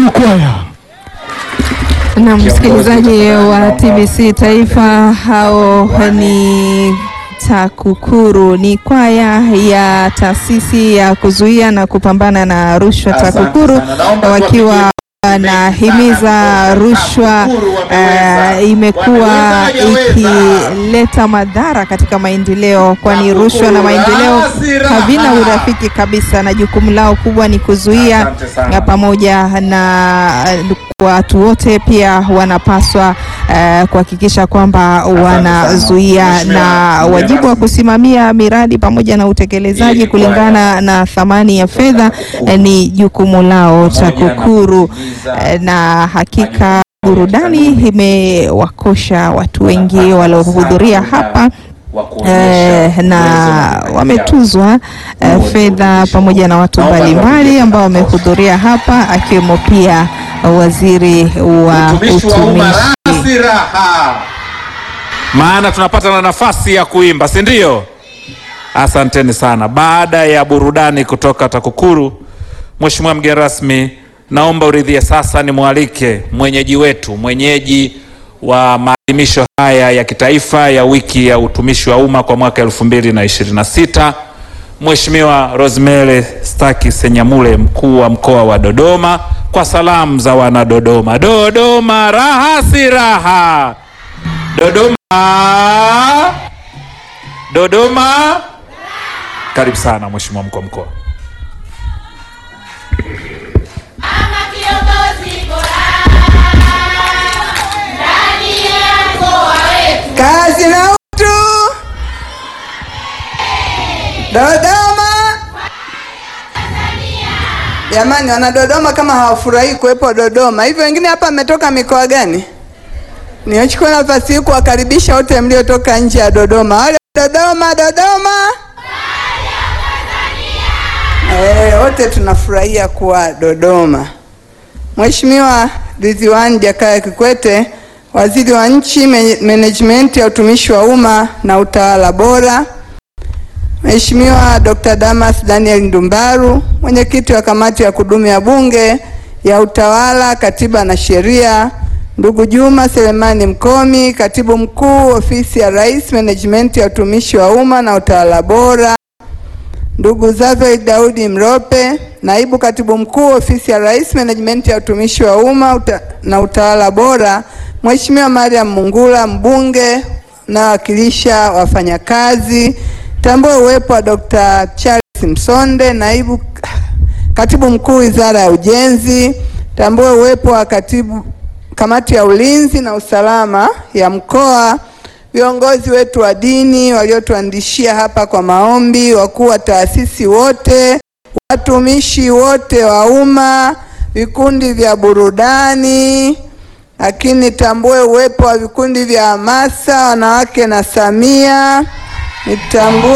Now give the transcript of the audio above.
Mwalimu Kwaya. Na msikilizaji wa TBC Taifa, hao ni TAKUKURU, ni kwaya ya taasisi ya kuzuia na kupambana na rushwa TAKUKURU, wakiwa wanahimiza rushwa. Uh, imekuwa ikileta madhara katika maendeleo, kwani rushwa na maendeleo havina urafiki kabisa, na jukumu lao kubwa ni kuzuia, na pamoja na watu wote pia wanapaswa uh, kuhakikisha kwamba wanazuia na wajibu wa kusimamia miradi pamoja na utekelezaji kulingana na thamani ya fedha uh, ni jukumu lao TAKUKURU. Uh, na hakika burudani imewakosha watu wengi waliohudhuria hapa. Eh, na wametuzwa eh, fedha pamoja na watu mbalimbali ambao wamehudhuria hapa akiwemo pia waziri wa utumishi. Maana tunapata na nafasi ya kuimba, si ndio? Asanteni sana. Baada ya burudani kutoka TAKUKURU, Mheshimiwa mgeni rasmi, naomba uridhie sasa nimwalike mwenyeji wetu, mwenyeji wa maadhimisho haya ya kitaifa ya wiki ya utumishi wa umma kwa mwaka 2026 Mheshimiwa Rosemary Staki Senyamule, mkuu wa mkoa wa Dodoma, kwa salamu za wana Dodoma. Dodoma raha si raha. Dodoma, Dodoma. Karibu sana Mheshimiwa mkuu wa mkoa. Kazi na utu. Dodoma. Jamani, wana Dodoma kama hawafurahi kuwepo Dodoma. Hivyo wengine hapa mmetoka mikoa gani? Nichukue nafasi hii kuwakaribisha wote mliotoka nje ya Dodoma. Wale Dodoma, Dodoma. Eh, wote tunafurahia kuwa Dodoma. Mheshimiwa Ridhiwani Jakaya Kikwete, Waziri wa Nchi, Menejimenti ya Utumishi wa Umma na Utawala Bora, Mheshimiwa Dr. Damas Daniel Ndumbaru, Mwenyekiti wa Kamati ya Kudumu ya Bunge ya Utawala, Katiba na Sheria, ndugu Juma Selemani Mkomi, Katibu Mkuu, Ofisi ya Rais, Menejimenti ya Utumishi wa Umma na Utawala Bora, ndugu Zavel Daudi Mrope, Naibu Katibu Mkuu, Ofisi ya Rais, Menejimenti ya Utumishi wa Umma uta, na Utawala Bora, Mheshimiwa Mariam Mungula, mbunge nawakilisha wafanyakazi. Tambue uwepo wa Dr. Charles Msonde, naibu katibu mkuu Wizara ya Ujenzi. Tambue uwepo wa katibu kamati ya ulinzi na usalama ya mkoa, viongozi wetu wa dini waliotuandishia hapa kwa maombi, wakuu wa taasisi wote, watumishi wote wa umma, vikundi vya burudani lakini tambue uwepo wa vikundi vya hamasa wanawake na Samia. Nitambue